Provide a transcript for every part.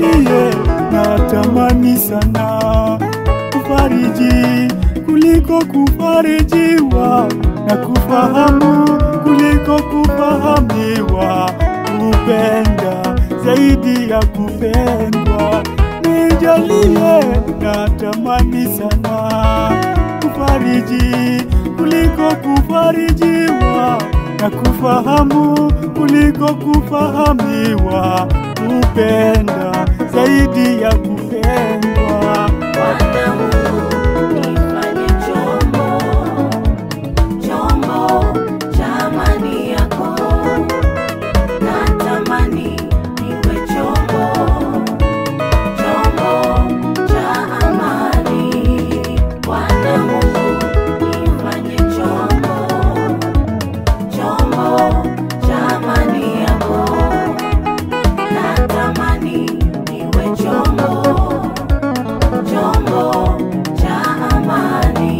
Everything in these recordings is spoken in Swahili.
nijalie, natamani sana kufariji kuliko kufarijiwa na kufahamu kuliko kufahamiwa, kupenda zaidi ya kupendwa. Nijalie, natamani sana kufariji kuliko kufarijiwa na kufahamu kuliko kufahamiwa, kupenda zaidi ya kupendwa. Bwana Mungu nifanye chombo, chombo cha amani yako. Natamani niwe chombo, chombo cha amani. Bwana Mungu nifanye chombo, chombo cha amani yako. Natamani niwe chombo chombo cha amani.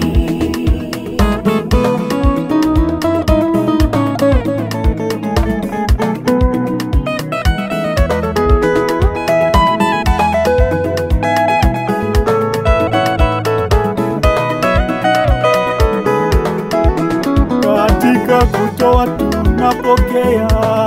Katika kutoa tunapokea,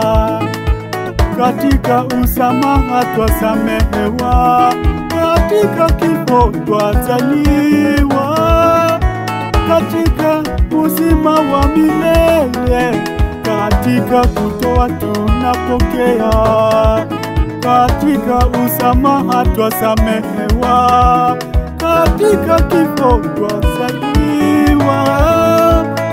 katika usamaha twasamehewa, katika kifo twazaliwa, katika uzima wa milele. Katika kutoa tunapokea, katika usamaha twasamehewa, katika kifo twazaliwa